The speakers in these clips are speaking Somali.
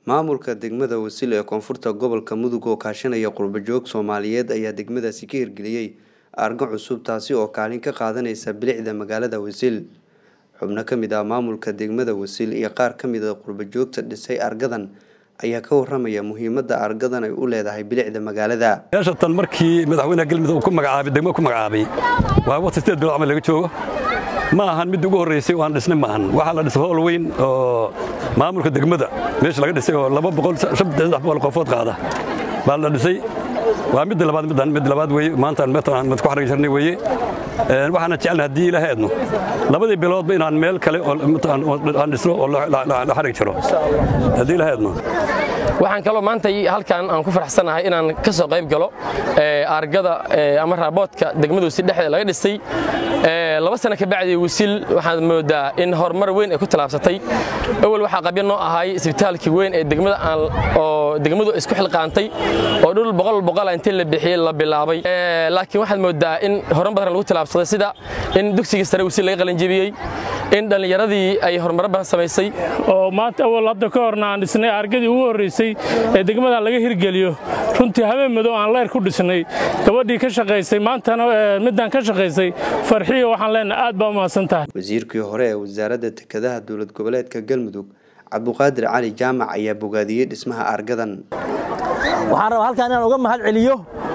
maamulka degmada wasil ee koonfurta gobolka mudug oo kaashanaya qurbajoog soomaaliyeed ayaa degmadaasi ka hirgeliyey argo cusub taasi oo kaalin ka qaadanaysa bilicda magaalada wasil xubno ka mid ah maamulka degmada wasil iyo qaar ka mid a qurbajoogta dhisay argadan ayaa ka waramaya muhiimadda argadan ay u leedahay bilicda magaalada meeshatan markii madaxweynaha galmudug ku magacaabay degmo ku magacaabay waa waqti sideed bilood camal laga joogo ma ahan midda ugu horreysay oo aan dhisnay ma ahan waxaa la dhisay howl weyn oo maamulka degmada meesha laga dhisay oo laba boqol saddex boqol qofood qaada baa la dhisay waa midda labaad middan mid labaad weeye maantaan meetan mid ku xarigi jirnay weeye waxaana jecelna haddii ilaahay aadno labadii biloodba inaan meel kale aan dhisno oo la xarigi jiro haddii ilaahay aadno waxaan kaloo maanta halkan aan ku faraxsanahay inaan ka soo qayb galo argada ama raaboodka degmada wasil dhexdeeda laga dhisay laba sano ka bacdi wasil waxaad moodaa in horumar weyn ay ku tallaabsatay awal waxaa qabya noo ahay isbitaalkii weyn ee degmada oo degmadu isku xilqaantay oo dhul boqol boqola intii la bixiyey la bilaabay laakiin waxaad moodaa in horan badan lagu tallaabsaday sida in dugsigii sare wasil laga qalinjebiyey in dhallinyaradii ay horumaro badan samaysay oo maanta awal hadda ka horna aan dhisnay argadii ugu horraysay ee degmadan laga hirgeliyo runtii habeen madow aan leyr ku dhisnay gabadhii ka shaqaysay maantana midaan ka shaqaysay farxiyo waxaan leenahay aad baa u mahadsan tahay wasiirkii hore ee wasaaradda dekedaha dowlad goboleedka galmudug cabduqaadir cali jaamac ayaa bogaadiyey dhismaha argadan waxaan rabaa halkaan inaan uga mahad celiyo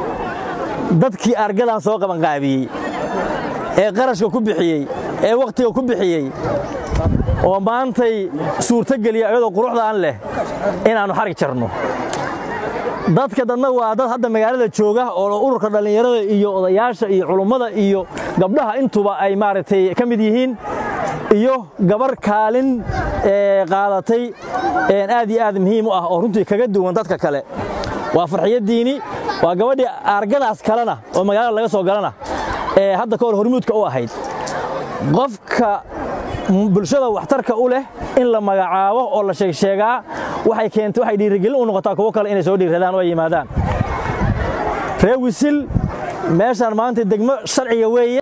dadkii argadan soo qabanqaabiyey ee qarashka ku bixiyey ee wakhtiga ku bixiyey oo maantay suurtogeliya iyadoo quruxdaan leh inaannu xarig jarno dadka dadna waa dad hadda magaalada jooga oo ururka dhallinyarada iyo odayaasha iyo culummada iyo gabdhaha intuba ay maaragtay ka mid yihiin iyo gabar kaalin qaadatay aad iyo aad muhiim u ah oo runtii kaga duwan dadka kale waa farxiyaddiini waa gabadhii argadaas kalena oo magaalada laga soo galana ee hadda ka hor hormuudka u ahayd qofka bulshada waxtarka u leh in la magacaabo oo la sheegsheegaa waxay keentay waxay dhiirigelin u noqotaa kuwo kale inay soo dhiiradaan oo ay yimaadaan ree wisil meeshaan maanta degmo sharciga weeye